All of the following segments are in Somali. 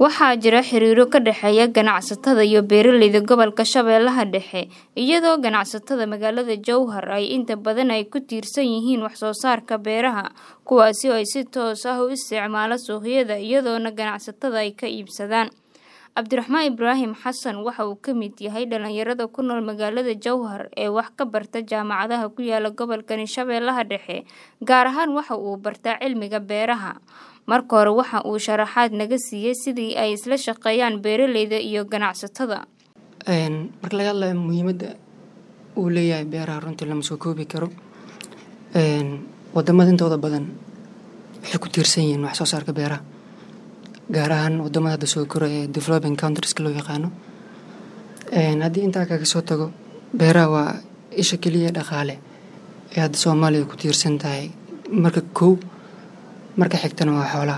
Waxaa jira xiriiro ka dhexeeya ganacsatada iyo beeralayda gobolka Shabeellaha Dhexe, iyadoo ganacsatada magaalada Jowhar ay inta badan ay ku tiirsan yihiin wax soo saarka beeraha, kuwaasi oo si toos ah u isticmaala suuqyada, iyadoona ganacsatada ay ka iibsadaan. Cabdiraxmaan Ibraahim Xasan waxa uu ka mid yahay dhalinyarada ku nool magaalada Jowhar ee wax ka barta jaamacadaha ku yaala gobolkani Shabeellaha Dhexe, gaar ahaan waxa uu bartaa cilmiga beeraha. Marka hore waxa uu sharaxaad naga siiyay sidii ay isla shaqeeyaan beeralayda iyo ganacsatada. marka laga hadlayo muhiimadda uu leeyahay beeraha runtii lama soo koobi karo wadamada intooda badan waxay ku tiirsan yihiin wax soo saarka beeraha gaar ahaan wadamada hadda soo koraya ee developing countrieska loo yaqaano haddii intaa kaga soo tago beeraha waa isha keliya ee dhaqaale ee hadda soomaaliya ku tiirsan tahay marka kow marka xigtana waa xoolaha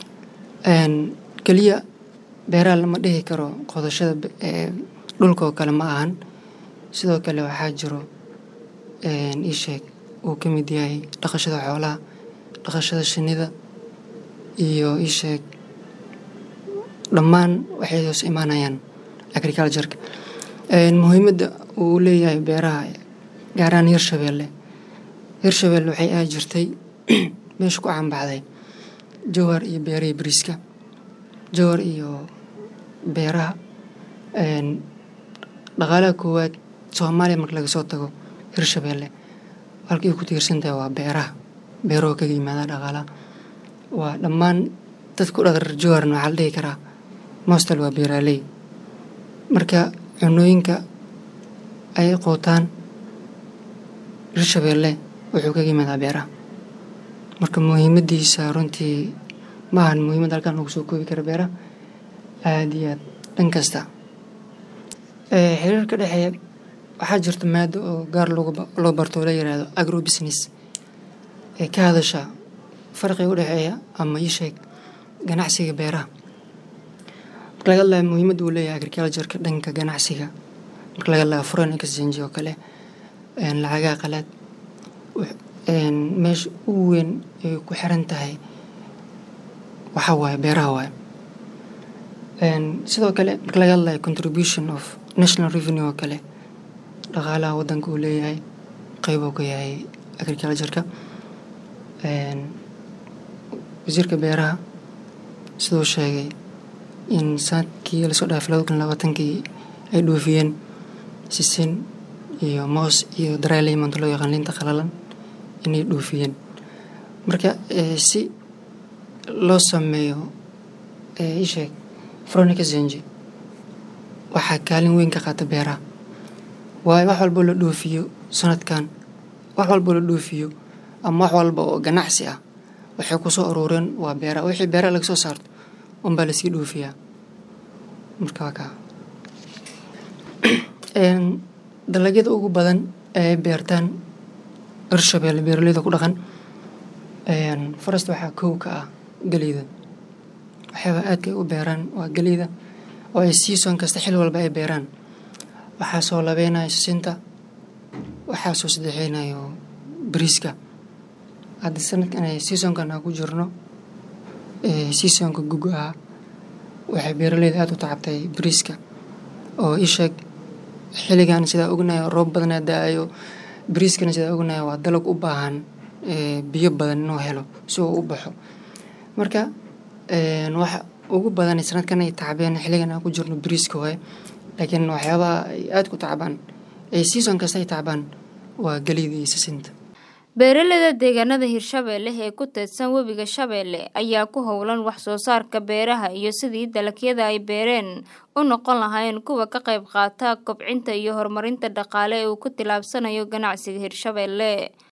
keliya beeraha lama dhihi karo qodashada dhulka oo kale ma ahan sidoo kale waxaa jiro ii sheeg uu ka mid yahay dhaqashada xoolaha dhaqashada shinnida iyo ii sheeg dhammaan waxay hoos imaanayaan agricultureka muhiimadda uu leeyahay beeraha gaar ahaan hirshabeelle hirshabeelle waxay aadi jirtay meesha ku caanbaxday jowhar iyo beerihii bariiska jowhar iyo beeraha dhaqaalaha koowaad soomaaliya marka laga soo tago hirshabeelle halkay ku tiirsan tahay waa beeraha beerahoo kaga yimaada dhaqaalaha waa dhammaan dadka ku dhaqar jowharna waxaa la dhihi karaa mostal waa beeraaley marka cunooyinka ay qootaan hirshabeelle wuxuu kaga yimaadaa beeraha marka muhiimadiisa runtii ma ahan muhiimad halkan lagu soo koobi kara beeraha aada iyo aad dhan kasta xiriir ka dhexeeya waxaa jirta maado oo gaar loo barto oo la yiraahdo agro business ee ka hadasha farqiga u dhexeeya ama ii sheeg ganacsiga beeraha marka laga hadlayo muhiimadda uu leeyahay agricultureka dhanka ganacsiga marka laga hadlayo foreign exchange oo kale lacagaha qalaad meesha ugu weyn ay ku xiran tahay waxaa waaye beeraha waaye sidoo kale marka laga hadlayo contribution of national revenue oo kale dhaqaalaha waddanka uu leeyahay qeyb uu ka yahay agricultureka wasiirka beeraha siduu sheegay in sanadkii lasoo dhaafay labada kun labaatankii ay dhoofiyeen sisin iyo moos iyo dry lemon loo yaqaan liinta qalalan inay dhoofiyeen marka si loo sameeyo isheeg foreign exchange waxaa kaalin weyn ka qaata beeraha waayo wax walboo la dhoofiyo sanadkan wax walboo la dhoofiyo ama wax walba oo ganacsi ah waxay ku soo aruureen waa beeraha wixii beeraha laga soo saarto unbaa lasii dhoofiyaa marka waa kaa dalagyada ugu badan ee beertaan hirshabeelle beeraleyda ku dhaqan forest waxaa kow ka ah geleyda waxyaaba aadka ay u beeraan waa geleyda oo ay season kasta xil walba ay beeraan waxaa soo labeynayo sisinta waxaa soo saddexeynayo bariiska hadda sanadkan seasonkan aan ku jirno seasonka guga ah waxay beeraleyda aada u tacabtay bariiska oo isheeg xilligan sidaa ognahay roob badanaa da-ayo bariiskana sidaa ognahay waa dalag u baahan biyo badan inuu helo si uu u baxo marka waxa ugu badan sanadkan ay tacbeen xilligan aan ku jirno bariiska waaye laakiin waxyaabaha ay aada ku tacbaan ee season kasta ay tacbaan waa geleyda iyo sisinta beeralayda deegaanada hirshabeelle ee ku teedsan webiga shabeelle ayaa ku howlan wax soo saarka beeraha iyo sidii dalagyada ay beereen u noqon lahaayeen kuwa ka qayb qaata kobcinta iyo horumarinta dhaqaale ee uu ku tillaabsanayo ganacsiga hirshabeelle